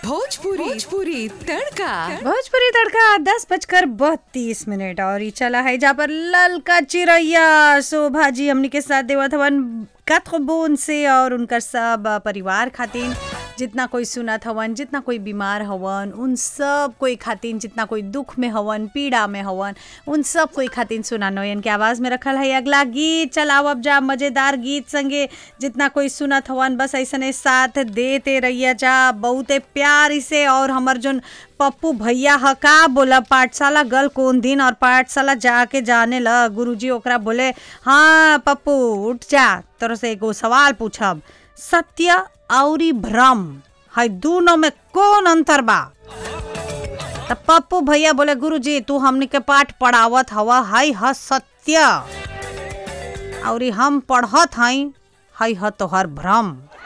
भोजपुरी भोजपुरी तड़का भोजपुरी तड़का दस बजकर बत्तीस मिनट और ई चला है जहाँ पर ललका चिरैया शोभा जी हमनी के साथ देवत हवन कथबून से और उनकर सब परिवार खातिन जितना कोई सुनत हवन जितना कोई बीमार हवन उन सब कोई खातिन जितना कोई दुख में हवन पीड़ा में हवन उन सब कोई खातिन सुना नोयन के आवाज़ में रखल है अगला गीत चलाओ अब जा मज़ेदार गीत संगे जितना कोई सुनत हवन बस ऐसने साथ देते रहिया जा बहुते प्यार से और हमर जोन पप्पू भैया ह का बोला पाठशाला गल कौन दिन और पाठशाला जाके जाने ल गुरुजी ओकरा बोले हाँ पप्पू उठ जा तोर से एगो सवाल पूछब सत्य औरी भ्रम है दोनों में कौन अंतर बा त पप्पू भैया बोले गुरुजी तू हमनी के पाठ पढ़ावत हवा हई ह सत्य औरी हम पढ़त हई हई ह तोहर भ्रम